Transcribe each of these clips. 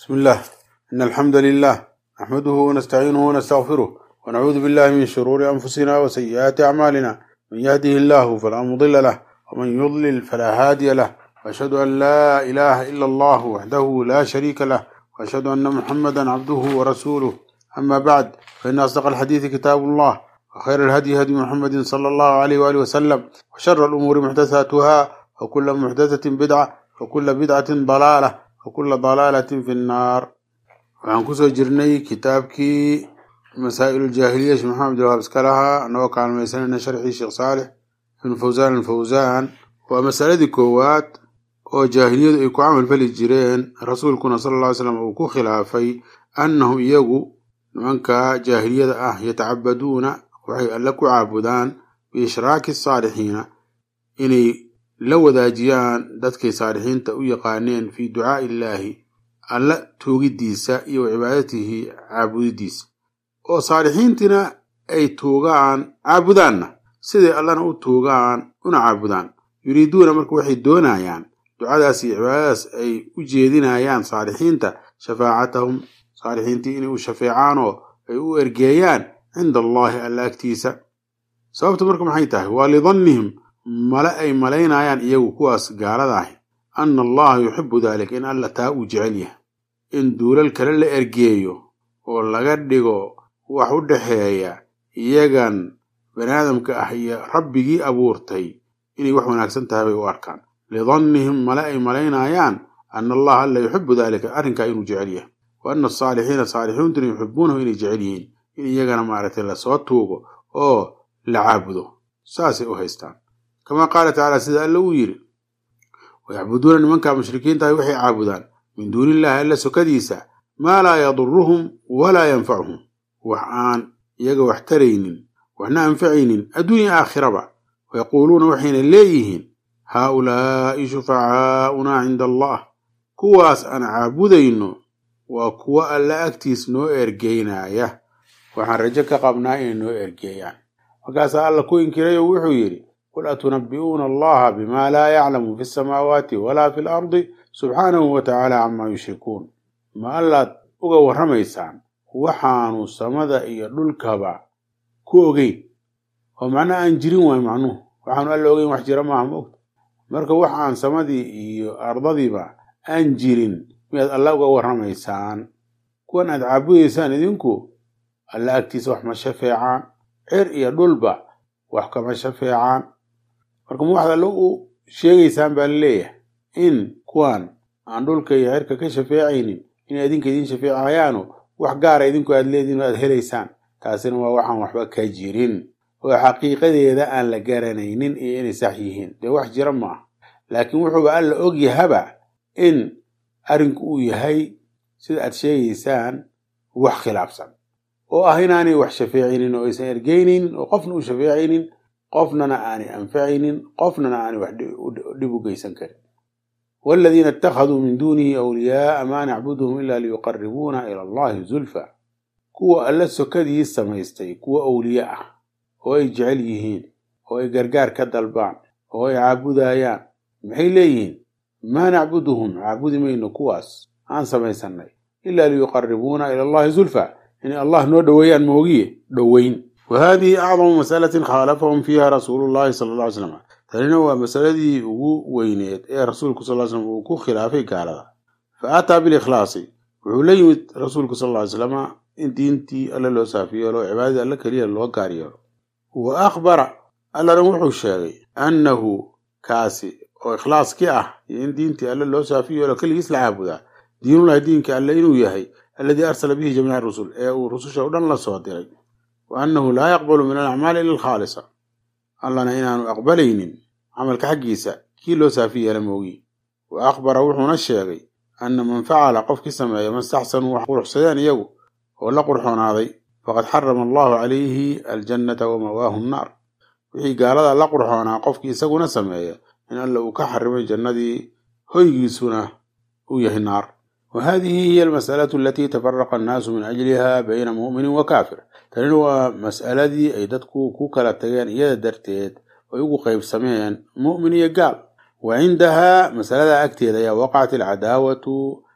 بسم الله إن الحمد لله نحمده ونستعينه ونستغفره ونعوذ بالله من شرور أنفسنا وسيئات أعمالنا من يهده الله فلا مضل له ومن يضلل فلا هادي له وأشهد أن لا إله إلا الله وحده لا شريك له وأشهد أن محمدا عبده ورسوله أما بعد فإن أصدق الحديث كتاب الله وخير الهدي هدي محمد صلى الله عليه وآله وسلم وشر الأمور محدثاتها وكل محدثة بدعة وكل بدعة ضلالة وكل ضلالة في النار waxaan kusoo jirnay kitaabkii masaa'il jaahiliya sheekh maxamed alwahaab iska lahaa anagoo kaalmaysanayna sharxii sheekh saalix ibn fawsaan alfawsaan waa masaladii koowaad oo jaahiliyadu ay ku camal fali jireen rasuulkuna sala alla ly slam uu ku khilaafay annahum iyagu nimanka jaahiliyada ah yatacabaduuna waxay alle ku caabudaan biishraaki saalixiina inay la wadaajiyaan dadkay saalixiinta u yaqaaneen fii ducaa'i illaahi alla tuugidiisa iyo wa cibaadatihi caabudidiisa oo saalixiintina ay tuugaan caabudaanna siday allana u tuugaan una caabudaan yuriiduuna marka waxay doonayaan ducadaas iyo cibaadadaas ay u jeedinayaan saalixiinta shafaacatahum saalixiintii inay u shafeecaan oo ay u ergeeyaan cinda allaahi alla agtiisa sababta marka maxay tahay waa lidannihim male ay malaynayaan iyagu kuwaas gaalada ahi anna allaha yuxibu daalika in alla taa uu jecel yahay in duulal kale la ergeeyo oo laga dhigo wax u dhexeeya iyagan baniaadamka ah iyo rabbigii abuurtay inay wax wanaagsan tahay bay u arkaan lidannihim male ay malaynayaan ana allaha alla yuxibu daalika arrinkaa inuu jecel yahay wa ana asaalixiina saalixiintuna yuxibuunahu inay jecel yihiin in iyagana maaragtay lasoo tuugo oo la caabudo saasay u haystaan kamaa qaala tacaala sida alla uu yidhi wayacbuduuna nimanka mushrikiintahay waxay caabudaan min duuni illaahi alla sokadiisa maa laa yaduruhum walaa yanfacuhum wax aan iyaga wax taraynin waxna anfacaynin adduunya aakhiraba wayaquuluuna waxayna leeyihiin haaulaa'i shufacaaunaa cinda allah kuwaas aan caabudayno waa kuwo alla agtiis noo ergeynaya waxaan rajo ka qabnaa inay noo ergeeyaan markaasaa alla ku inkiray oo wuxuu yidhi qul atunabbi'uuna allaha bima laa yaclamu fi samaawaati walaa fi lardi subxaanahu wa tacaala camaa yushrikuun ma allaad uga warramaysaan waxaanu samada iyo dhulkaba ku ogeyn oo macnaha aan jirin waay macnuhu waxaanu alla ogeyn wax jira maaha maogta marka wax aan samadii iyo ardadiiba aan jirin miyaad alla uga warramaysaan kuwan aad caabudaysaan idinku alla agtiisa wax ma shafeecaan cer iyo dhulba wax kama shafeecaan marka ma waxaad alla u sheegaysaan baa laleeyahay in kuwan aan dhulka iyo cerka ka shafeecaynin inay idinka idiin shafeecayaano wax gaara idinku aad leedihin aad helaysaan taasina waa waxaan waxba ka jirin oo xaqiiqadeeda aan la garanaynin iyo inay sax yihiin dee wax jira maaha laakiin wuxuuba alla og yahaba in arrinku uu yahay sida aad sheegaysaan wax khilaafsan oo ah inaanay wax shafeecaynin oo aysan ergeynaynin oo qofna u shafeecaynin qofnana aanay anfacaynin qofnana aanay wax dhib u geysan karin waaladiina ittakhaduu min duunihi awliyaaa maa nacbuduhum ilaa liyuqaribuuna ila allahi zulfa kuwa alla sokadii samaystay kuwa awliye ah oo ay jecel yihiin oo ay gargaar ka dalbaan oo ay caabudayaan maxay leeyihiin maa nacbuduhum caabudi mayno kuwaas aan samaysannay ilaa liyuqaribuuna ila allahi zulfa inay allah noo dhoweeyaan moogiye dhoweyn wa haadihi acdamu masalatin khaalafahum fiiha rasuulu llahi sala alla ly slam tanina waa masaladii ugu weyneed ee rasuulku sal ly slam uu ku khilaafay gaalada fa aataa bilikhlaasi wuxuu la yimid rasuulku sal ly slama in diintii alle loo saafi yeelo oo cibaadadii alle keliya loo gaar yeelo wa akhbara allana wuxuu sheegay annahu kaasi oo ikhlaaskii ah iyo in diintii alle loo saafi yeelo keligiis la caabudaa diinullahi diinka alle inuu yahay alladii arsala bihi jamiica rusul ee uu rususha o dhan la soo diray wa annahu laa yaqbalu min alacmaali ila alkhaalisa allana inaanu aqbalaynin camalka xaggiisa kii loo saafi yeela moogi wa akhbara wuxuuna sheegay anna man facala qofkii sameeya mastaxsanuu wax quruxsadeen iyagu oo la qurxoonaaday faqad xarama allahu calayhi aljannata wa mawaahu nnaar wixii gaalada la qurxoonaa qofkii isaguna sameeya in alla uu ka xarimay jannadii hoygiisuna uu yahay naar wa haadihi hiya almas'alatu alatii tafaraqa annaasu min ajliha bayna mu'minin wa kaafir tanina waa mas'aladii ay dadku ku kala tageen iyada darteed ay ugu qaybsameen mu'min iyo gaal wa cindahaa masalada agteeda ayaa waqacat alcadaawatu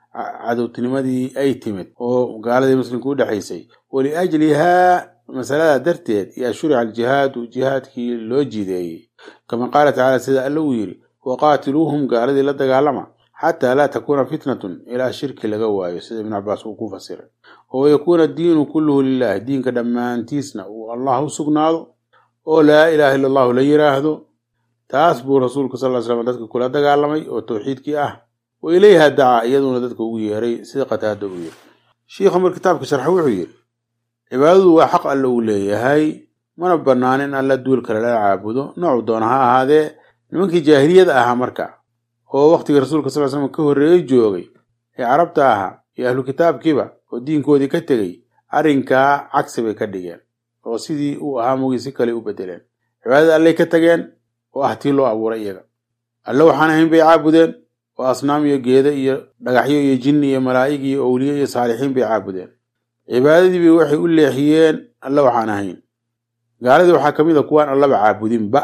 cadowtinimadii ay timid oo gaaladii muslimka u dhexaysay waliajlihaa masalada darteed yaa shurica aljihaadu jihaadkii loo jideeyey kama qaala tacaala sida alla uu yidhi waqaatiluuhum gaaladii la dagaalama xataa laa takuuna fitnatun ilaa shirki laga waayo sida ibnu cabaas uu ku fasiray oo yakuuna addiinu kulluhu lilahi diinka dhammaantiisna uu allah u sugnaado oo laa ilaaha illa allahu la yiraahdo taas buu rasuulku sal ly slam dadka kula dagaalamay oo towxiidkii ah wa ilayha dacaa iyaduna dadka ugu yeeray sida qataada uu yiri shiikha mar kitaabka sharxa wuxuu yidhi cibaadadu waa xaq alle uu leeyahay mana bannaan in alla duul kale la caabudo noocu doona ha ahaadee nimankii jaahiliyada ahaa marka oo wakhtigii rasuulka sal slam ka horreeyey joogay ee carabta ahaa iyo ahlu kitaabkiiba oo diinkoodii ka tegey arrinkaa cagsi bay ka dhigeen oo sidii uu ahaa mugii si kale u bedeleen cibaadada allay ka tageen oo ah tii loo abuuray iyaga alle waxaan ahayn bay caabudeen oo asnaam iyo geeda iyo dhagaxyo iyo jinni iyo malaa'ig iyo owliye iyo saalixiin bay caabudeen cibaadadiiba waxay u leexiyeen alle waxaan ahayn gaaladii waxaa ka mid a kuwaan allaba caabudinba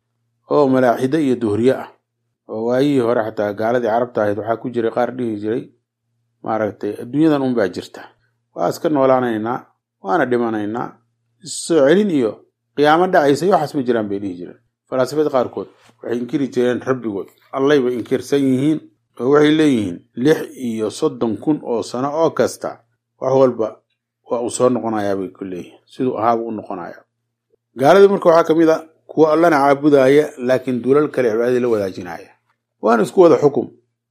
oo malaaxide iyo duhriye ah oo waayihii hore xataa gaaladii carabta ahayd waxaa ku jiray qaar dhihi jiray maaragtay adduunyadan unbaa jirta waa iska noolaanaynaa waana dhimanaynaa issoo celin iyo qiyaamo dhacaysa iyo waxaas ma jiraan bay dhihi jireen falaasifada qaarkood waxay inkiri jireen rabbigood allayba inkirsan yihiin oo waxay leeyihiin lix iyo soddon kun oo sano oo kasta wax walba waa uu soo noqonayaa bay ku leeyihiin siduu ahaabuu u noqonayaa gaaladii marka waxaa ka mid a kuwa allana caabudaaya laakiin duulal kale cibaadadii la wadaajinaya waana isku wada xukum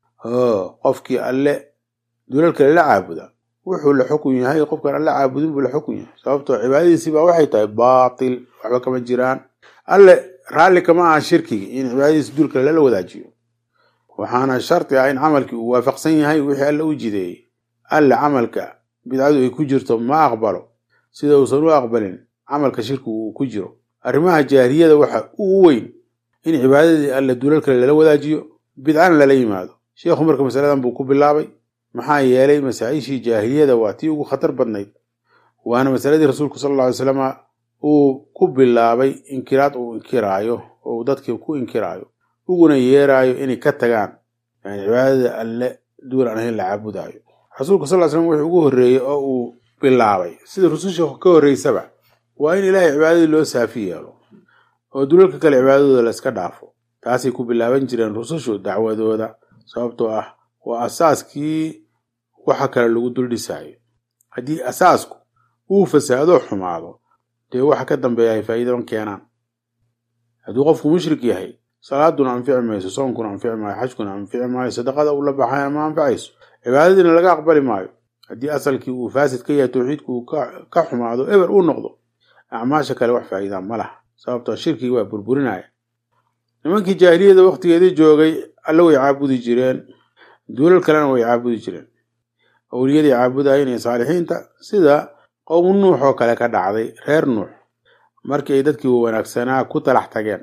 qofkii alle duulal kale la caabuda wuxuu la xukun yahay qofkaan alle caabudin buu la xukun yahay sababtoo cibaadadiisii baa waxay tahay baatil waxba kama jiraan alle raalli kama aha shirkigi in cibaadadiisa duul kale lala wadaajiyo waxaana sharti ah in camalkii uu waafaqsan yahay wixii alle u jideeyey alle camalka bidcadu ay ku jirto ma aqbalo sida uusan u aqbalin camalka shirkigu uu ku jiro arrimaha jaahiliyada waxa ugu weyn in cibaadadii alle duulal kale lala wadaajiyo bidcana lala yimaado sheekhu marka masaladan buu ku bilaabay maxaa yeelay masaa-ishii jaahiliyada waa tii ugu khatar badnayd waana masaladii rasuulku sal alla alay slama uu ku bilaabay inkiraad uu inkiraayo oo uu dadkii ku inkiraayo uguna yeeraayo inay ka tagaan yani cibaadada alle duul aan ahayn la caabudaayo rasuulku sal ly slam wuxuu ugu horreeyey oo uu bilaabay sida rususha ka horreysaba waa in ilaahay cibaadadii loo saafi yeelo oo dulalka kale cibaadadooda la iska dhaafo taasay ku bilaaban jireen rusushu dacwadooda sababtoo ah waa asaaskii waxa kale lagu dul dhisaayo haddii asaasku uu fasaado xumaado dee waxa ka dambeeya ay faa'iidaban keenaan hadduu qofku mushrik yahay salaaduna anfici mayso soonkuna anfici maayo xajkuna anfici maayo sadaqada uu la baxayna ma anfacayso cibaadadiina laga aqbali maayo haddii asalkii uu faasid ka yahay towxiidku uu ka xumaado eber uu noqdo acmaasha kale wax faa'iidaan ma laha sababtoo shirkigi waa burburinaya nimankii jaahiliyada wakhtigeedii joogay alle way caabudi jireen duulal kalena way caabudi jireen awliyadii caabudayeen iyo saalixiinta sida qowmu nuux oo kale ka dhacday reer nuux markii ay dadkii wanaagsanaa ku talax tageen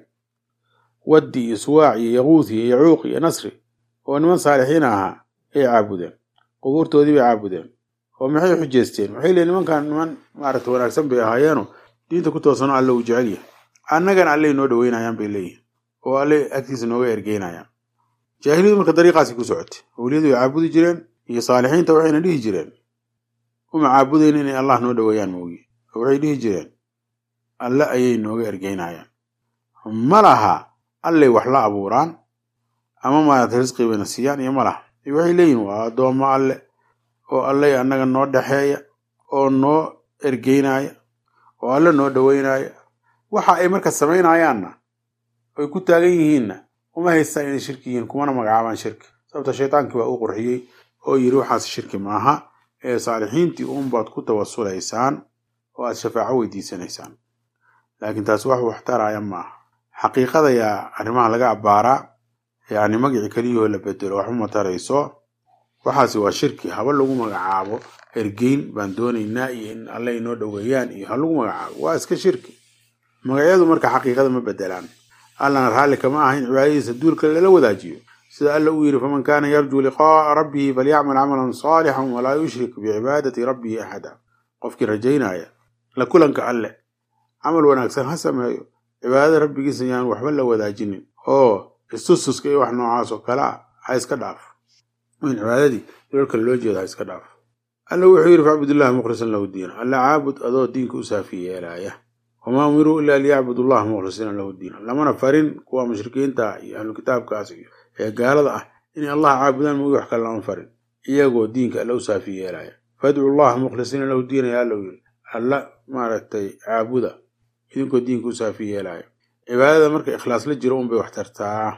waddi iyo suwaac iyo yaquuth iyo yacuuq iyo nasri oo niman saalixiin ahaa ay caabudeen qubuurtoodii bay caabudeen oo maxay xujeesteen waxay leeyiin nimankan niman maaragta wanaagsan bay ahaayeeno diinta ku toosano alle uu jecel yahay annagana alley noo dhaweynayaan bay leeyihin oo alle agtiisa nooga ergeynayaan jaahiliyadu marka dariiqaasi ku socotay awliyadu way caabudi jireen iyo saalixiinta waxayna dhihi jireen uma caabudayn inay allah noo dhaweeyaan moogi oo waxay dhihi jireen alle ayay nooga ergeynayaan ma laha allay wax la abuuraan ama maarata risqi bayna siiyaan iyo ma laha waxay leeyihin waa addoommo alle oo allay annaga noo dhexeeya oo noo ergeynaya oo alle noo dhaweynaya waxa ay marka samaynayaanna oy ku taagan yihiinna uma haystaan inay shirki yihiin kumana magacaabaan shirki sababta shaytaankii waa u qurxiyey oo yidhi waxaas shirki maaha ee saalixiintii uunbaad ku tawasulaysaan oo aad shafaaco weydiisanaysaan laakiin taasi wax wax taraya maaha xaqiiqada yaa arrimaha laga abbaaraa yacni magicii keliyahoo la bedelo waxuma tarayso waxaasi waa shirki haba lagu magacaabo ergeyn baan doonaynaa iyo in alle inoo dhoweeyaan iyo ha lagu magacaabo waa iska shirki magacyadu marka xaqiiqada ma bedelaan allana raalli kama aha in cibaadadiisa duulka lala wadaajiyo sida alla uu yidhi faman kaana yarjuu liqaa'a rabbihi falyacmal camalan saalixan walaa yushrik bicibaadati rabbihi axada qofkii rajaynaya la kulanka alle camal wanaagsan ha sameeyo cibaadada rabbigiisa yaan waxba la wadaajinin oo istustuska iyo wax noocaas oo kale a ha iska dhaaf in cibaadadii dulal kale loo jeeda ha iska dhaaf alla wuxuu yidhi facbudillahi mukhlisan lahu diina alla caabud adoo diinka u saafi yeelaaya wamaa umiruu ilaa liyacbudu allaha mukhlisiina lahu diina lamana farin kuwa mushrikiinta iyo ahlukitaabkaas iyo ee gaalada ah inay allah caabudaan moogi wax kale lama farin iyagoo diinka alla u saafi yeelaya fadcu llaha mukhlisiina lahu diina yaa allow yiri alla maaragtay caabuda idinkoo diinka u saafi yeelaya cibaadada marka ikhlaas la jiro unbay wax tartaa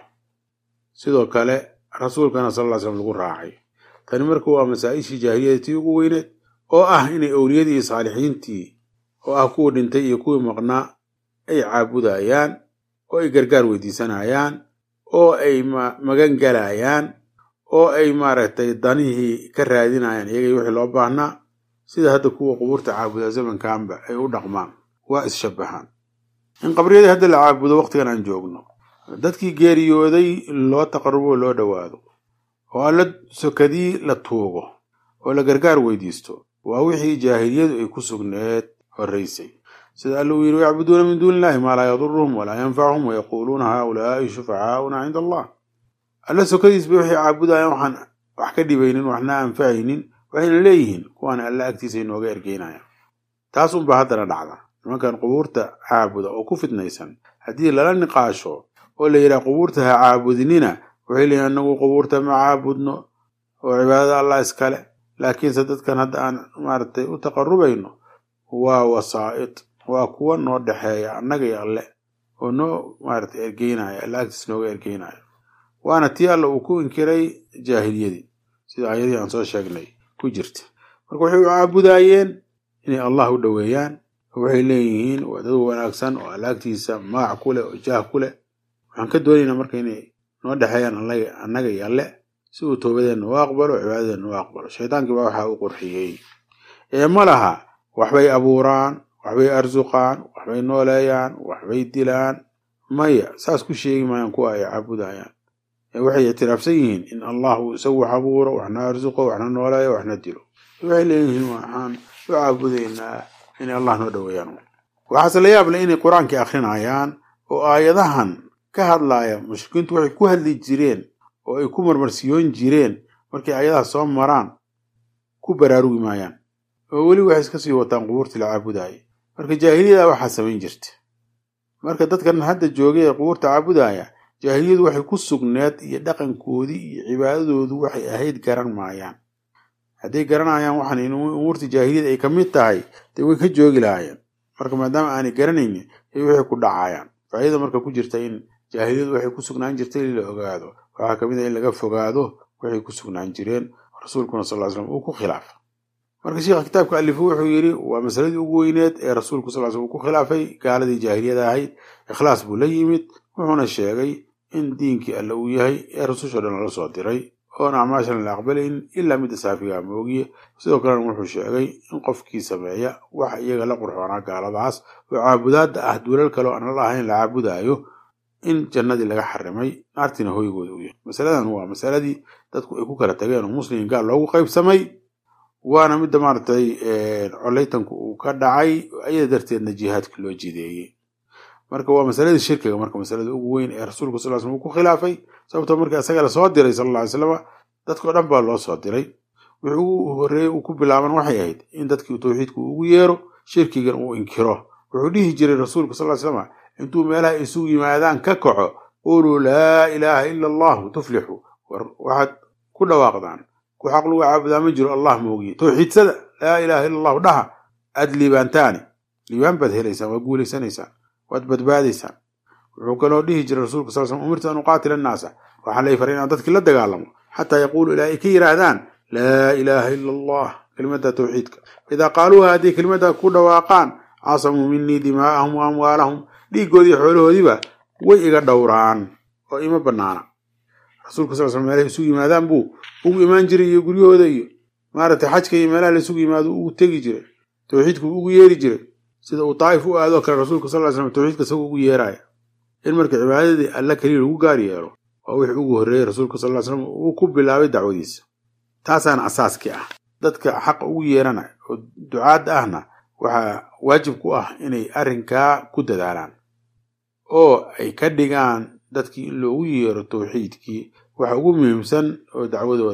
sidoo kale rasuulkana sal ll slam lagu raacay tani marka waa masaa-ishii jaahiliyada tii ugu weyneed oo ah inay owliyadii iyo saalixiintii oo ah kuwii dhintay iyo kuwii maqnaa ay caabudayaan oo ay gargaar weydiisanayaan oo ay magan galayaan oo ay maaragtay danihii ka raadinayaan iyagay wixii loo baahnaa sida hadda kuwa qubuurta caabuda zamankanba ay u dhaqmaan waa is-shabahaan in qabriyadii hadda la caabudo waqtigan aan joogno dadkii geeriyooday loo taqarubo loo dhowaado oo alla sokadii la tuugo oo la gargaar weydiisto waa wixii jaahiliyadu ay ku sugneed horraysay sida alla uu yidhi yacbuduuna min duuni illahi maa laa yaduruhum walaa yanfacuhum wayaquuluuna haaulaai shufacaauna cinda allah alla sokadiis bay waxay caabudayaan waxaan wax ka dhibaynin waxna anfacaynin waxayna leeyihiin kuwaan alla agtiisa inooga ergeynayaan taas unbaa haddana dhacda nimankan qubuurta caabuda oo ku fitnaysan haddii lala niqaasho oo la yidhaha qubuurta ha caabudinina waxay leeyihin anagu qubuurta ma caabudno oo cibaadada allah iskale laakiinse dadkan hadda aan maaragtay u taqarubayno waa wasaa'id waa kuwa noo dhexeeya annaga iyo alle oo noo maaragtay ergeynaya alla agtiis nooga ergeynaya waana tii alla uu ku inkiray jaahiliyadii sida ayadii aan soo sheegnay ku jirta marka waxay u caabudaayeen inay allah u dhoweeyaan waxay leeyihiin waa dad wanaagsan oo alla agtiisa magac ku leh oo jaah ku leh waxaan ka doonaynaa marka inay noo dhexeeyaan annaga iyo alle si uu toobadeenna u aqbalo cibaadadeenna u aqbalo shaydaankii baa waxaa u qurxiyey ee ma laha waxbay abuuraan waxbay arsuqaan waxbay nooleeyaan waxbay dilaan maya saas ku sheegi maayaan kuwa ay caabudayaan ee waxay ictiraafsan yihiin in allah uu isagu wax abuuro waxna arsuqo waxna nooleeyo waxna dilo waxay leeyihiin waxaan u caabudaynaa inay allah noo dhoweeyaan waxaase la yaab leh inay qur-aankii akrinayaan oo aayadahan ka hadlaaya mushrikiintu waxay ku hadli jireen oo ay ku marmarsiyoon jireen markay aayadaha soo maraan ku baraarugi maayaan oo weli waxay iska sii wataan qubuurtii la caabudaaya marka jaahiliyada waxaa samayn jirta marka dadkan hadda joogay ee qubuurta caabudaya jaahiliyadu waxay ku sugneed iyo dhaqankoodii iyo cibaadadoodu waxay ahayd garan maayaan hadday garanayaan waxaan in umuurta jaahiliyada ay ka mid tahay dee way ka joogi lahaayeen marka maadaama aanay garanaynin ay waxay ku dhacayaan faa'iida marka ku jirta in jaahiliyadu waxay ku sugnaan jirtay in la ogaado waxaa kamid ah in laga fogaado waxay ku sugnaan jireen rasuulkuna sal ly slam uu ku khilaafa marka sheikha kitaabka alifu wuxuu yidhi waa masaladii ugu weyneed ee rasuulku sal slam uu ku khilaafay gaaladii jaahiliyada ahayd ikhlaas buu la yimid wuxuuna sheegay in diinkii alle uu yahay ee rasusho dhan lala soo diray oon acmaashan la aqbalayn ilaa midda saafigaa moogiye sidoo kalena wuxuu sheegay in qofkii sameeya waxa iyaga la qurxoonaa gaaladaas oo caabudaadda ah duulal kale oo aan la ahayn la caabudaayo in jannadii laga xarimay naartiina hoygooda u yahay masaladan waa masaladii dadku ay ku kala tageen oo muslim gaal loogu qaybsamay waana midda maaragtay coleytanku uu ka dhacay ayada darteedna jihaadka loo jideeyey marka waa masaladii shirkiga marka masalada ugu weyn ee rasuulku sal slam uu ku khilaafay sababtoo markii isaga lasoo diray sal alla ly slama dadkao dhan baa loo soo diray wixii ugu horreeyey uu ku bilaaban waxay ahayd in dadkii tawxiidku ugu yeero shirkigan uu inkiro wuxuu dhihi jiray rasuulku sal ly slama intuu meelaha isugu yimaadaan ka kaco quluu laa ilaaha ila allahu tuflixu war waxaad ku dhawaaqdaan ku xaq lagu caabudaa ma jiro allah moogiye tawxiidsada laa ilaaha ila allahu dhaha aad liibaantaani liibaan baad helaysaan waad guulaysanaysaan waad badbaadaysaan wuxuu kaloo dhihi jiray rasuulka sal slam umirtu an uqaatila annaasa waxaa lay faray inaan dadkii la dagaalamo xataa yaquulu ilaa ay ka yidhaahdaan laa ilaaha ila allah kelimada tawxiidka idaa qaaluuha hadday kelimadda ku dhawaaqaan casamuu minii dimaa'ahum wa amwaalahum dhiiggoodii xoolahoodiiba way iga dhowraan oo ima banaana rasuulka sal slam meelahay isugu yimaadaan buu ugu imaan jiray iyo guryahooda iyo maaragtay xajka iyo meelaha la isugu yimaado ugu tegi jiray tawxiidku ugu yeeri jiray sida uu daa'if u aadoo kale rasuulka sal ly slam tawxiidka isagoo ugu yeeraya in marka cibaadadii alla keliya lagu gaar yeelo waa wixii ugu horreeyey rasuulka sal ly slam uu ku bilaabay dacwadiisa taasaana asaaskii ah dadka xaqa ugu yeeranaya oo ducaadda ahna waxaa waajib ku ah inay arrinkaa ku dadaalaan oo ay ka dhigaan dadkii in loogu yeero tawxiidkii waxa ugu muhiimsan oo dacwadooda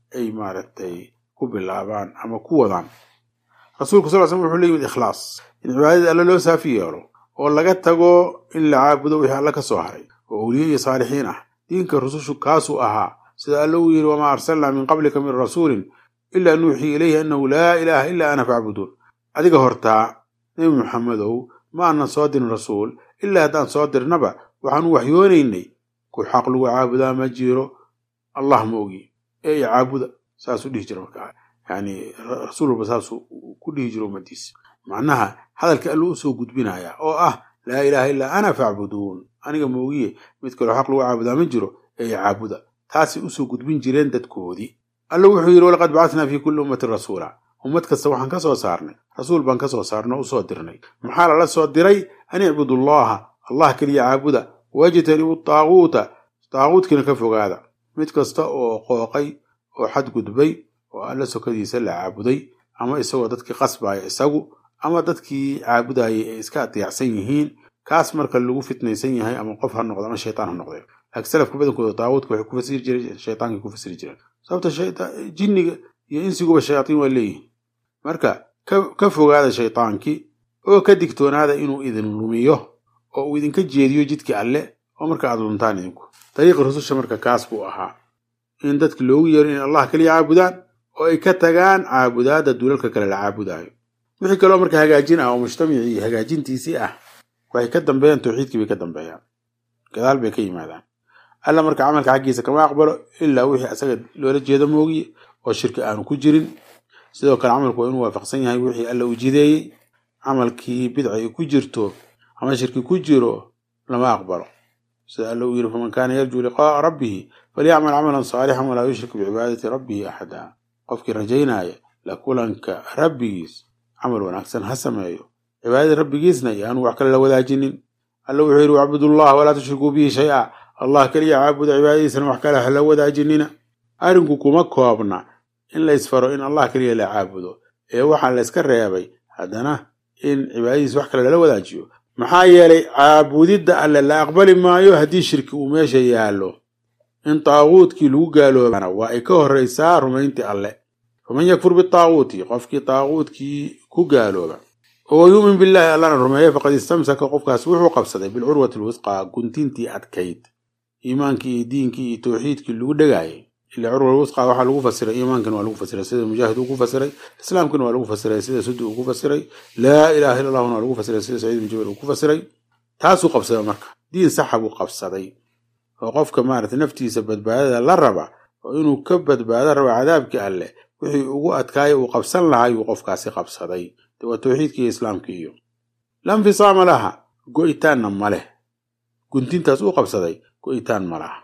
ay maaragtay ku bilaabaan ama ku wadaan rasuulku sal slam wuxuu la yimid ikhlaas in cibaadada alle loo saafi yeelo oo laga tago in la caabudo wixii alle ka soo haray oo awliye iyo saalixiin ah diinka rusushu kaasuu ahaa sida alle uu yidhi wamaa arsalnaa min qablika min rasuulin ilaa nuuxii ilayhi annahu laa ilaaha ilaa ana facbuduun adiga hortaa nebi muxamedow ma aanan soo dirin rasuul ilaa haddaan soo dirnaba waxaanu waxyoonaynay ku xaq lagu caabudaa ma jiro allah ma ogi ee i caabuda saasuu dhihi jira markaa yani rasuul walba saasuu ku dhihi jiro ummadiisa macnaha hadalka alluu usoo gudbinaya oo ah laa ilaaha illaa ana facbuduun aniga moogiye mid kaloo xaq lagu caabudaa ma jiro ee i caabuda taasay usoo gudbin jireen dadkoodii alla wuxuu yidhi walaqad bacatnaa fii kulli ummatin rasuula ummad kasta waxaan ka soo saarnay rasuul baan ka soo saarnay oo usoo dirnay maxaa lala soo diray an icbudu allaha allah keliya caabuda wajtanibu taaguuta taaguudkiina ka fogaada mid kasta oo qooqay oo xadgudbay oo alla sokadiisa la caabuday ama isagoo dadkii qasbaya isagu ama dadkii caabudayay ay iska adeecsan yihiin kaas marka lagu fitnaysan yahay ama qof ha noqdo ama shaytaan ha noqdee laakiin salafka badankooda taaguudka waxay ku fasiri jireen shaytaankay ku fasiri jireen sababta jinniga iyo insiguba shayaatiin waa leeyihin marka ka fogaada shaytaankii oo ka digtoonaada inuu idin lumiyo oo uu idinka jeediyo jidkii alle oo marka aad luntaan idinku dariiqi rususha marka kaas buu ahaa in dadka loogu yeero in allah kaliya caabudaan oo ay ka tagaan caabudaadda dulalka kale la caabudaayo wixii kaloo marka hagaajin ah oo mujtamacii hagaajintiisii ah waxay ka dambeeyaan tawxiidkii bay ka dambeeyaan gadaal bay ka yimaadaan alla marka camalka xaggiisa kama aqbalo ilaa wixii asaga loola jeedo moogiye oo shirki aanu ku jirin sidoo kale camalku waa inuu waafaqsan yahay wixii alla uu jideeyey camalkii bidca ay ku jirto ama shirki ku jiro lama aqbalo sida alla uu yidhi faman kaana yarjuu liqaa'a rabbihi falyacmal camalan saalixan walaa yushrik bicibaadati rabbihi axada qofkii rajaynaya la kulanka rabbigiis camal wanaagsan ha sameeyo cibaadada rabbigiisna yaanu wax kale la wadaajinin alla wuxuu yidhi wacbudullah walaa tushrikuu bihi shay-a allah keliya caabuda cibaadadiisana wax kale hala wadaajinina arrinku kuma koobna in la isfaro in allah keliya la caabudo ee waxaa la yska reebay haddana in cibaadadiis wax kale lala wadaajiyo maxaa yeelay caabudidda alle la aqbali maayo haddii shirki uu meesha yaallo in taaguudkii lagu gaaloobana waa ay ka horraysaa rumayntii alle faman yakfur bitaaguuti qofkii taaguudkii ku gaalooba oo yuumin billaahi allana rumeeya faqad istamsaka qofkaas wuxuu qabsaday bilcurwati alwisqaa guntintii adkayd iimaankii iyo diinkii iyo tawxiidkii lagu dhagaayay ila curwa alwisqa waxaa lagu fasiray iimaankana waa lagu fasiray sida mujaahid uu ku fasiray islaamkana waa lagu fasiray sida sudi uu ku fasiray laa ilaha illa allahuna waa lagu fasiray sida saciid bin jabal uu ku fasiray taasuu qabsaday marka diin saxa buu qabsaday oo qofka maaragtay naftiisa badbaadada la raba oo inuu ka badbaado raba cadaabkii alleh wixii ugu adkaaya uu qabsan lahaa yuu qofkaasi qabsaday de waa tawxiidkii iyo islaamkii iyo la nfisaama laha go-itaanna ma leh guntintaas uu qabsaday go-itaan ma laha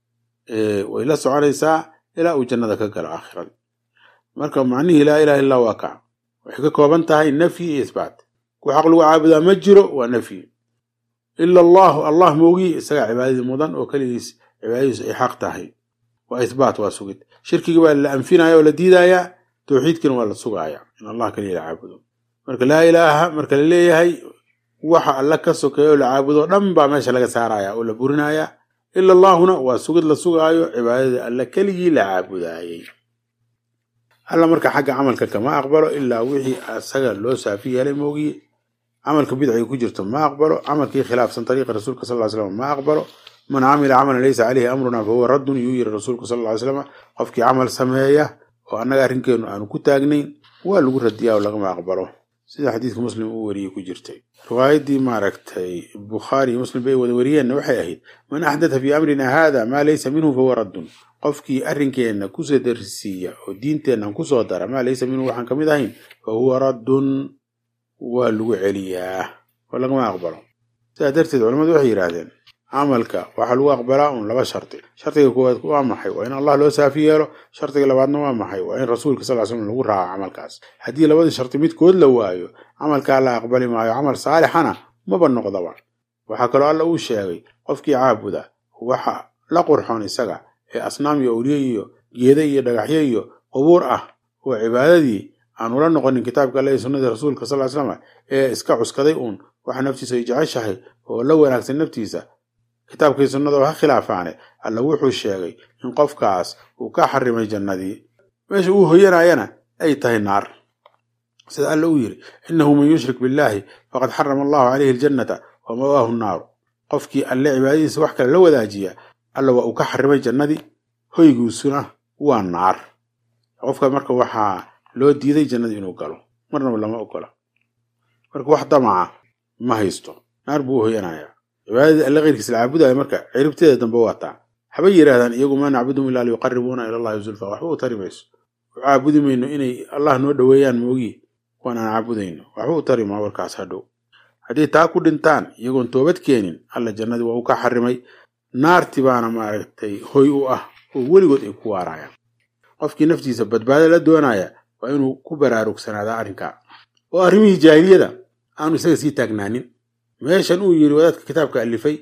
way la soconaysaa ilaa uu jannada ka galo aakhirada marka macnihii laa ilaha illa waa kaa waxay ka kooban tahay nafyi iyo isbaat ku xaq lagu caabudaa ma jiro waa nafyi ila allahu allah moogi isagaa cibaadadii mudan oo keligiis cibaadadiisu ay xaq tahay waa ihbaat waa sugid shirkigii baa la anfinaya oo la diidayaa tawxiidkiina waa la sugaaya in allah kaliya la caabudo marka laa ilaaha marka la leeyahay waxa alla ka sokeeya oo la caabudo dhan baa meesha laga saaraya oo la burinaya ila allaahuna waa sugid la sugaayo cibaadadii alla keligii la caabudaayey alla marka xagga camalka kama aqbalo ilaa wixii asaga loo saafi yeelay moogiye camalka bidciga ku jirto ma aqbalo camalkii khilaafsan ariiqa rasuulka sal slam ma aqbalo man camila camalan laysa caleyhi amruna fahuwa raddun yuu yiri rasuulka sal ly slam qofkii camal sameeya oo annaga arrinkeenu aanu ku taagnayn waa lagu radiyaa oo lagama aqbalo sida xadiidka muslim uu wariyey ku jirtay riwaayaddii maaragtay bukhaari iyo muslim bay wada wariyeenna waxay ahayd man axdatha fii amrina haada maa laysa minhu fahuwa raddun qofkii arrinkeenna kusoo darisiiya oo diinteennan kusoo dara maa laysa minhu waxaan ka mid ahayn fa huwa raddun waa lagu celiyaa oo lagama aqbalo sidaa darteed culamadu waxay yidhaahdeen camalka waxaa lagu aqbalaa un laba shardi shardiga koowaad waa maxay waa in allah loo saafi yeelo shardiga labaadna waa maxay waa in rasuulka sal slam lagu raaco camalkaas haddii labadii shardi midkood la waayo camalkaa la aqbali maayo camal saalixana maba noqdaba waxaa kaloo alla uu sheegay qofkii caabuda waxa la qurxoon isaga ee asnaam iyo awliye iyo geeda iyo dhagaxyo iyo qubuur ah oo cibaadadii aan ula noqonin kitaabka alle iyo sunnadii rasuulka sal slam ee iska cuskaday uun waxa naftiisa ay jeceshahay oo la wanaagsan naftiisa kitaabkii sunnada oo ha khilaafaane alla wuxuu sheegay in qofkaas uu ka xarimay jannadii meesha uu hoyanayana ay tahay naar sida alla uu yidhi innahu man yushrik billaahi faqad xarama allahu caleyhi aljannata wa mawaahu nnaaru qofkii alle cibaadadiisa wax kale la wadaajiya alla waa uu ka xarimay jannadii hoygiisuna waa naar qofka marka waxaa loo diiday jannadii inuu galo marnaba lama ogola marka wax damaca ma haysto naar buu u hoyanayaa cibaadadii alle keyrkiisa la caabudaya marka ciribteeda dambe waataa habay yidhaahdaan iyagu maa nacbudum ilaa liyuqaribuuna ila allahi zulfa waxba u tari mayso u caabudi mayno inay allah noo dhoweeyaan moogi waan aan caabudayno waxba u tari maa warkaas hadhow haddii taa ku dhintaan iyagoon toobad keenin alla jannadii waa uu ka xarimay naarti baana maaragtay hoy u ah oo weligood ay ku waarayaan qofkii naftiisa badbaado la doonaya waa inuu ku baraarugsanaada arrinkaa oo arrimihii jaahiliyada aanu isaga sii taagnaanin meeshan uu yidhi wadaadka kitaabka alifay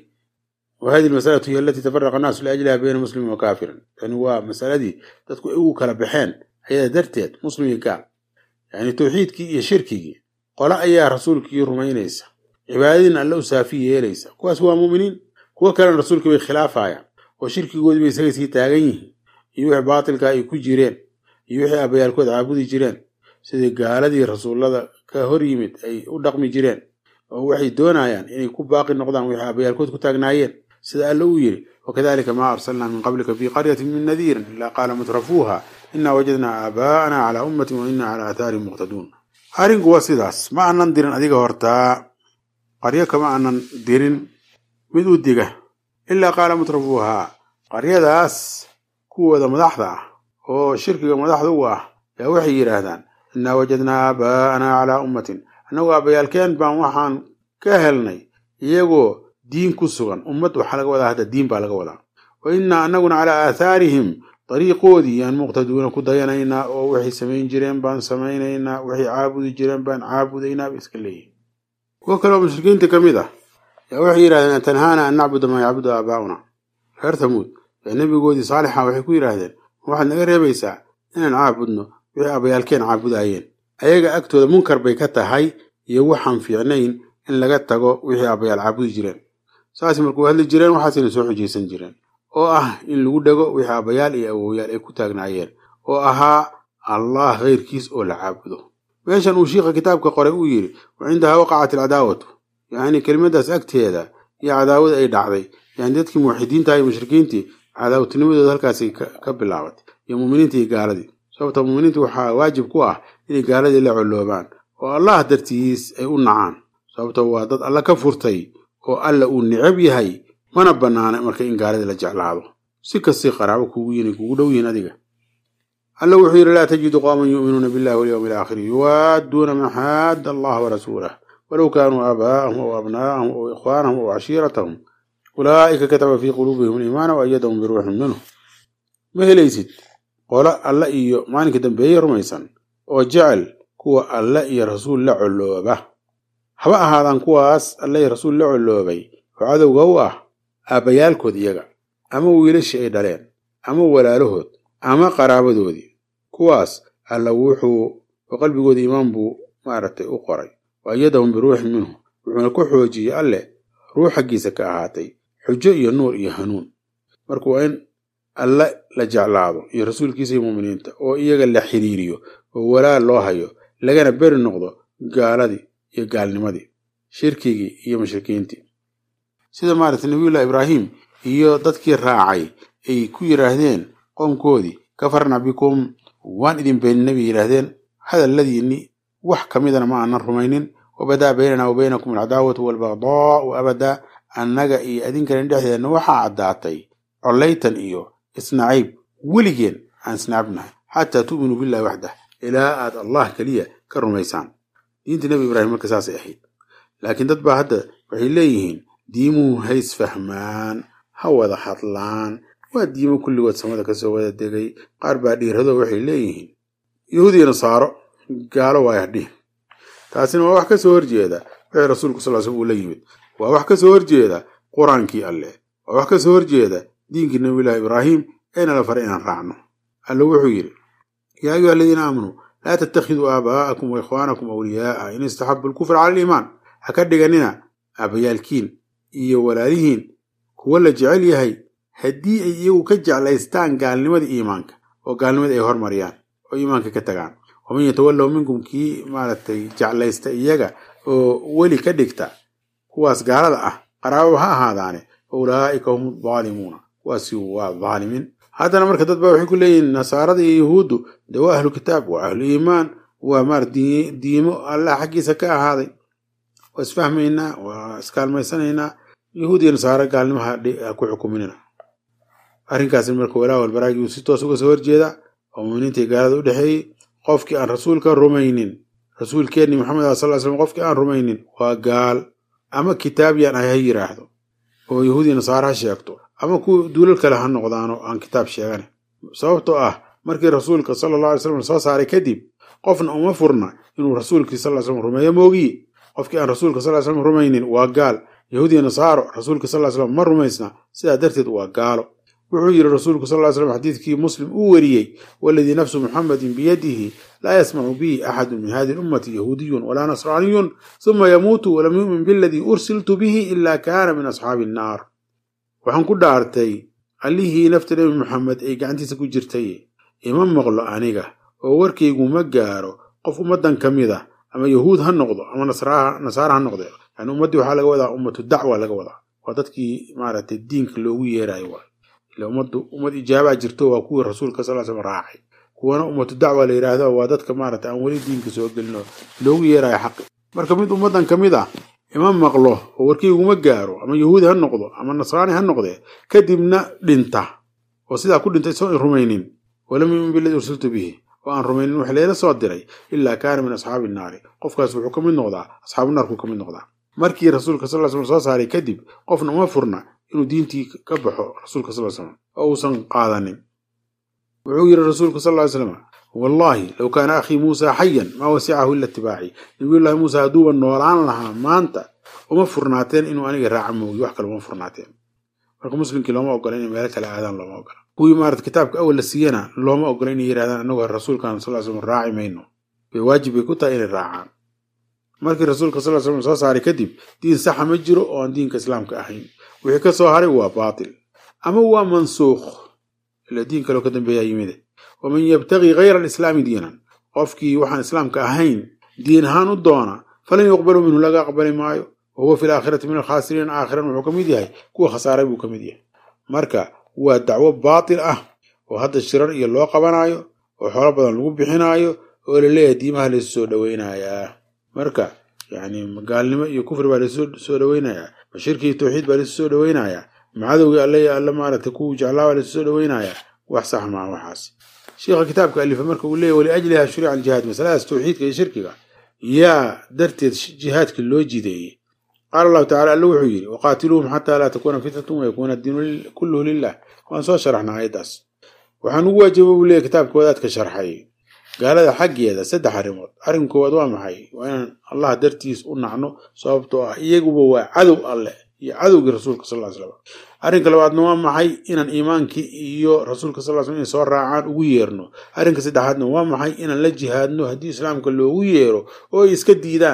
wa hadihi almasalatu hiya alatii tafaraqa annaasu liajliha bayna muslimin wa kaafirin tani waa masaladii dadku ay ugu kala baxeen ayada darteed muslim iyo gaal yacni tawxiidkii iyo shirkigii qole ayaa rasuulkii rumaynaysa cibaadadiina alle u saafi yeelaysa kuwaas waa muuminiin kuwo kalena rasuulkii bay khilaafayaan oo shirkigoodii bay isaga sii taagan yihiin iyo wixii baatilka ay ku jireen iyo wixii abayaalkood caabudi jireen sidii gaaladii rasuullada ka hor yimid ay u dhaqmi jireen oo waxay doonayaan inay ku baaqi noqdaan wixii abayaalkood ku taagnaayeen sida alle uu yidhi wakadalika maa arsalnaa min qablika fii qaryatin min nadiirin ilaa qaala mutrafuuha inaa wajadnaa aabaa'ana calaa ummatin wa inaa calaa aathaarihim muqtaduun arrinku waa sidaas ma aanan dirin adiga hortaa qaryo kama aanan dirin mid u diga ilaa qaala mutrafuuhaa qaryadaas kuwooda madaxda ah oo shirkiga madaxda u ah yaa waxay yidhaahdaan innaa wajadnaa aabaa'anaa calaa ummatin annagu aabbayaalkeen baan waxaan ka helnay iyagoo diin ku sugan ummad waxaa laga wadaa hadda diin baa laga wadaa wa innaa annaguna calaa aathaarihim dariiqoodii yaan muqtaduuna ku dayanaynaa oo waxay samayn jireen baan samaynaynaa waxay caabudi jireen baan caabudaynaa bay iska leeyihin kuwo kale oo mushrikiinta ka mid ah yaa waxay yidhahdeen tanhaana an nacbuda maa yacbudu aabaa'una reer tamuud ee nebigoodii saalixa waxay ku yidhaahdeen waxaad naga reebaysaa inaan caabudno wixii abayaalkeen caabudaayeen ayaga agtooda munkar bay ka tahay iyo waxaan fiicnayn in laga tago wixii abayaal caabudi jireen saas markuu hadli jireen waxaasayna soo xujaysan jireen oo ah in lagu dhego wixii abayaal iyo awowyaal ay ku taagnaayeen oo ahaa allah keyrkiis oo la caabudo meeshan uu shiikha kitaabka qoray uu yidhi wa cindahaa waqacat alcadaawatu yacni kelimadaas agteeda iyo cadaawada ay dhacday yani dadkii muwaxidiinta iyo mushrikiintii cadaawatinimadooda halkaasay ka bilaabatay iyo muuminiinta iyo gaaladii sababta muuminiinta waxaa waajib ku ah inay gaaladii la colloobaan oo allah dartiis ay u nacaan sababta waa dad alla ka furtay oo alla uu necab yahay mana bannaana marka in gaaladii la jeclaado si kastay qaraabo kugu yihin kugu dhow yihiin adiga alla wuxuu yidhi laa tajidu qooman yu'minuuna billahi walyowmi alaakhiri yuwaadduuna man xaadda allaha warasuulah walow kaanuu aabaa'ahum aw abnaa'ahum aw ikhwaanahum aw cashiiratahum ulaa'ika kataba fii quluubihim aliimaana wa ayadahum biruuxin minhu ma helaysid qolo alla iyo maalinka dambeeye rumaysan oo jecel kuwa alle iyo rasuul la collooba haba ahaadaan kuwaas alle iyo rasuul la colloobay oo cadowga u ah aabbayaalkood iyaga ama wiilashii ay dhaleen ama walaalahood ama qaraabadoodii kuwaas alla wuxuu oo qalbigooda iimaan buu maaragtay u qoray wa ayadahum biruuxin minhu wuxuuna ku xoojiyey alleh ruux xaggiisa ka ahaatay xujo iyo nuur iyo hanuun marka waa in alle la jeclaado iyo rasuulkiisa iyo muuminiinta oo iyaga la xiriiriyo oo walaal loo hayo lagana beri noqdo gaaladii iyo gaalnimadii shirkigii iyo mushrikiintii sida maaragtay nabiyullahi ibraahim iyo dadkii raacay ay ku yidhaahdeen qoomkoodii kafarna bikum waan idin beeninay bay yidhaahdeen hadalladiinni wax ka midana ma aanan rumaynin wabadaa baynana wa baynakum alcadaawatu waalbagdaau abadaa annaga iyo adinkan dhexdeenna waxaa caddaatay collaytan iyo isnacayb weligeen aan isnacabnahay xataa tu'minuu billahi waxdah ilaa aad allah keliya ka rumaysaan diinta nebi ibraahim marka saasay ahayd laakiin dad baa hadda waxay leeyihiin diimuhu ha isfahmaan ha wada hadlaan waa diimo kulligood samada kasoo wada degay qaar baa dhiirado waxay leeyihiin yahuud iyo nasaaro gaalo waaya dhihin taasina waa wax ka soo horjeeda wixii rasuulku sal sl uu la yimid waa wax ka soo horjeeda qur-aankii alleh waa wax ka soo horjeeda diinkii nabiyullahi ibraahim eena la faray inaan raacno alle wuxuu yidhi yaa ayuha aladiina aamanuu laa tattakhiduu aabaa'akum wa ikhwaanakum awliyaa'a in istaxabu alkufra cala aliimaan ha ka dhiganina aabayaalkiin iyo walaalihiin kuwa la jecel yahay haddii ay iyagu ka jeclaystaan gaalnimada iimaanka oo gaalnimada ay hormariyaan oo iimaanka ka tagaan waman yatawallow minkum kii maaragtay jeclaysta iyaga oo weli ka dhigta kuwaas gaalada ah qaraabo ha ahaadaane ulaa'ika hum daalimuuna kuwaasi waa dhaalimiin haddana marka dad baa waxay ku leeyihiin nasaarada iyo yahuuddu de waa ahlu kitaab waa ahlu iimaan waa maar diimo allah xaggiisa ka ahaaday waa isfahmaynaa waa iskaalmaysanaynaa yahuud iyo nasaaro gaalnimaha ku xukuminina arrinkaasi marka walaa walbaraagi uu si toos uga soo horjeeda oo muminiintai gaalada u dhexeeyey qofkii aan rasuulka rumaynin rasuulkeenni maxamed a sal slam qofkii aan rumaynin waa gaal ama kitaabyaan ay ha yiraahdo oo yahuudiya nasaaro ha sheegto ama kuwa duulal kale ha noqdaano aan kitaab sheegane sababtoo ah markii rasuulka sala alla alay slam soo saaray kadib qofna uma furna inuu rasuulkii sal slam rumeeyo moogiye qofkii aan rasuulka sal slam rumaynin waa gaal yahuudiya nasaaro rasuulka sal slam ma rumaysna sidaa darteed waa gaalo wuxuu yidhi rasuulku sal ly slam xadiidkii muslim uu wariyey waladii nafsu muxamedin biyadihi laa yasmacu bihi axadu min hadihi lummati yahuudiyun walaa nasraaniyun suma yamuutu walam yu'min biladii ursiltu bihi ila kaana min asxaabi annaar waxaan ku dhaartay allihii nafta nebi maxamed ay gacantiisa ku jirtay ima maqlo aniga oo warkaygu ma gaaro qof ummaddan ka mid a ama yahuud ha noqdo ama nasaara ha noqde yani ummaddii waxaa laga wadaa ummatu dacwa laga wadaa waa dadkii maaragtay diinka loogu yeerayo waay ila ummaddu ummad ijaabaa jirto waa kuwii rasuulka sal slam raacay kuwana ummatu dacwa la yidhaahdo waa dadka maaragtay aan weli diinka soo gelin oo loogu yeerayo xaqi marka mid ummaddan ka mid ah ima maqlo oo warkiiguma gaaro ama yahuudi ha noqdo ama nasraani ha noqdee kadibna dhinta oo sidaa ku dhintay soo rumaynin walam yumin biladii ursiltu bihi oo aan rumaynin wax leela soo diray ilaa kaana min asxaabi naari qofkaas wuxuu ka mid noqdaa asxaabu naarkuu ka mid noqdaa markii rasuulka sal slam soo saaray kadib qofna uma furna inuu diintii ka baxo rasuulka sal slam oo uusan qaadanin wuxuu yidhi rasuulku sal ly slam wallaahi low kaana akhii muusa xayan maa wasicahu ila itibaaci nabiyullaahi muuse hadduuba noolaan lahaa maanta uma furnaateen inuu aniga raaca moogi wax kale uma furnaateen marka muslimkii looma ogola inay meelo kale aadaan looma ogola kuwii maarata kitaabka awal la siiyana looma ogola inay yidhahdaan anagoo rasuulkan sal slam raaci mayno bay waajib bay ku tahay inay raacaan markii rasuulka sal slam soo saaray kadib diin saxa ma jiro oo aan diinka islaamka ahayn wixii ka soo haray waa baatil ama waa mansuukh ila diin kaloo ka dambeeyaa yimide waman yabtagii hayra alislaami diinan qofkii waxaan islaamka ahayn diin ahaan u doona falan yuqbalu minhu laga aqbali maayo wa huwa fi laakhirati min alkhaasiriin aakhiran wuxuu ka mid yahay kuwa khasaaray buu ka mid yahay marka waa dacwo baatil ah oo hadda shirar iyo loo qabanaayo oo xoolo badan lagu bixinaayo oo laleeyahay diimaha laysu soo dhoweynayaa marka yani gaalnimo iyo kufri baa laysu soo dhoweynayaa bashirkii tawxiid baa laysu soo dhoweynayaa macadowgii alle alle maaragtay kuwu jeclaa baa laysu soo dhoweynayaa wax sax maa waxaas sheikha kitaabka alifa marka uu leeyahy waliajliha shurica aljihaad masaladaas tawxiidka iyo shirkiga yaa darteed jihaadkii loo jideeyey qaala allahu tacala alle wuxuu yidhi waqaatiluuhum xataa laa takuuna fitnatun wayakuuna addiinu kulluhu lilah waan soo sharaxna aayaddaas waxaan ugu waajaba buu leeyahy kitaabka wadaadka sharxay gaalada xaggeeda saddex arrimood arrin koowaad waa maxay waa inaan allah dartiis u nacno sababtoo ah iyaguba waa cadow alleh iyo cadowgii rasuulka sal ly slam arrinka labaadna waa maxay inaan iimaankii iyo rasuulka sal slam inay soo raacaan ugu yeerno arrinka saddexaadna waa maxay inaan la jihaadno haddii islaamka loogu yeero oo ay iska diidaan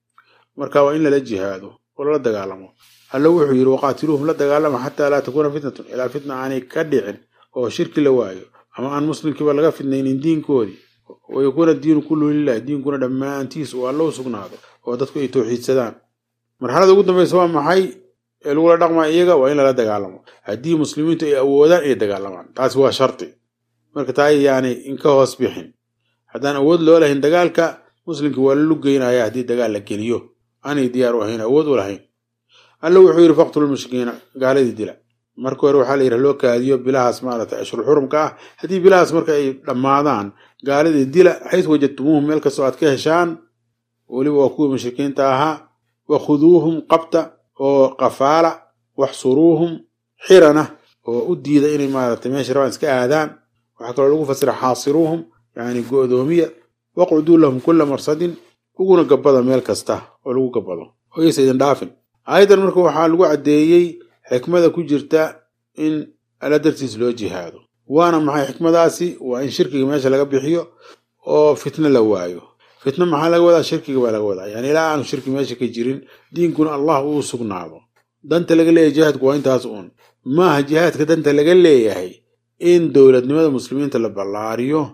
marka waa in lala jihaado oo lala dagaalamo alle wuxuu yidhi waqaatiluuhum la dagaalama xataa laa takuuna fitnatun ilaa fitna aanay ka dhicin oo shirki la waayo ama aan muslimkiiba laga fidnaynin diinkoodii wayakuuna diinu kullu lilah diinkuna dhammaantiis uu alla u sugnaado oo dadku ay tawxiidsadaan marxalada ugu dambaysa waa maxay ee lagula dhaqmaa iyaga waa in lala dagaalamo haddii muslimiintu ay awoodaan inay dagaalamaan taasi waa sharti marka taa yaanay inka hoos bixin haddaan awood loo lahayn dagaalka muslimkii waa la lugeynaya haddii dagaal la geliyo aanay diyaar u ahayn awood u lahayn alla wuxuu yidhi faqtulu mushrikiina gaaladii dila marka hore waxaa la yidhaha loo kaadiyo bilahaas maaragtay ashhur xurumka ah haddii bilahaas marka ay dhammaadaan gaaladii dila xays wajadtumuuhum meel kastoo aad ka heshaan weliba waa kuwii mushrikiinta ahaa wakhuduuhum qabta oo qafaala waxsuruuhum xirana oo u diida inay maaragtay meesha rabaan iska aadaan waxaa kaloo lagu fasira xaasiruuhum yani go'doomiya waqcuduu lahum kulla marsadin uguna gabbada meel kasta oo lagu gabbado oyaysa idin dhaafin aayaddan marka waxaa lagu caddeeyey xikmada ku jirta in alla dartiis loo jihaado waana maxay xikmadaasi waa in shirkiga meesha laga bixiyo oo fitno la waayo fitno maxaa laga wadaa shirkiga baa laga wadaa yani ilaa aanu shirki meesha ka jirin diinkuna allah uu sugnaado danta laga leeyahay jihaadku waa intaas uun maaha jihaadka danta laga leeyahay in dowladnimada muslimiinta la ballaariyo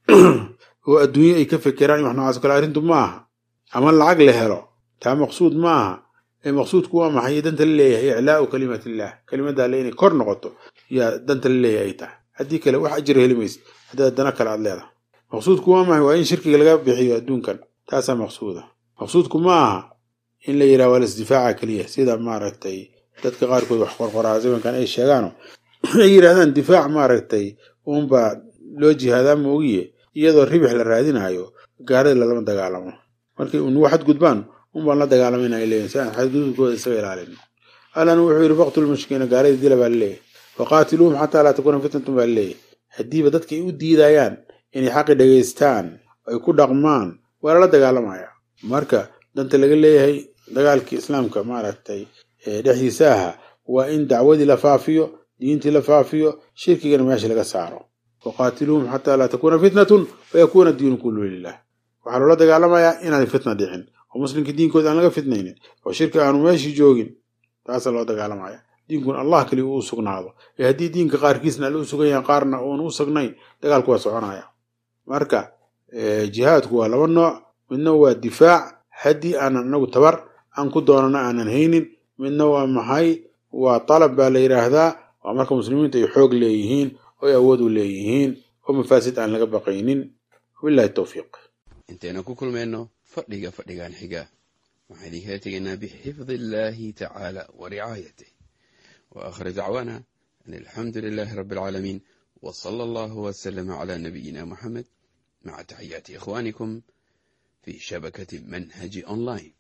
oo adduunye ay ka fekeraan iyo wax noocaas o kale arrintu ma aha ama lacag la helo taa maqsuud ma aha ee maqsuudku waa maxay danta la leeyahay iclaau kalimatillah kelimadda alle inay kor noqoto yaa danta la leeyahay ay tahay haddii kale wax ajira heli maysid haddaad dana kale aad leedahay maqsuudku waa maxay waa in shirkiga laga bixiyo adduunkan taasaa maqsuuda maqsuudku ma aha in la yidhaha waa lasdifaaca keliya sida maaragtay dadka qaarkood wax qorqoraa zamankan ay sheegaano ay yidhahdaan difaac maaragtay uunbaa loo jihaadaa moogiye iyadoo ribix la raadinayo gaalada lalama dagaalamo markay unugu xadgudbaan unbaan la dagaalamayna ay leeyihin si aan xadgudubkooda isaga ilaalin allan wuxuu yidhi faqtulu mushrikiina gaaladii dila baa laleeyahy waqaatiluuhum xataa laa takuuna fitnatun baa laleeyahy haddiiba dadka ay u diidayaan inay xaqi dhegaystaan ay ku dhaqmaan waa lala dagaalamaya marka danta laga leeyahay dagaalkii islaamka maaragtay dhexdiisa aha waa in dacwadii la faafiyo diintii la faafiyo shirkigana meesha laga saaro waqaatiluuhum xataa laa takuuna fitnatun wayakuuna diinu kullu lilah waxaa loola dagaalamayaa inaan fitna dhicin oo muslimkii diinkooda aan laga fitnaynin oo shirki aanu meeshii joogin taasaa loo dagaalamaya diinkun allah kaliya uu sugnaado ee haddii diinka qaarkiisna alle u sugan yahan qaarna uun u sugnayn dagaalku waa soconaya marka jihaadku waa laba nooc midna waa difaac haddii aanan inagu tabar aan ku doonana aanan haynin midna waa maxay waa talab baa la yidhaahdaa waa marka muslimiintu ay xoog leeyihiin oo ay awood u leeyihiin oo mafaasid aan laga baqaynin wabillahi towfiiq intaynu ku kulmayno fadhiga fadhigan xiga waxaan idinkala tegaynaa bixifdi illaahi tacaala wa ricaayatih wa aakhir dacwaana an alxamdu lilaahi rabbi alcaalamiin wa sala allahu wasalama calaa nabiyina muxamed maca taxiyaati ikhwaanikum fi shabakati manhaji online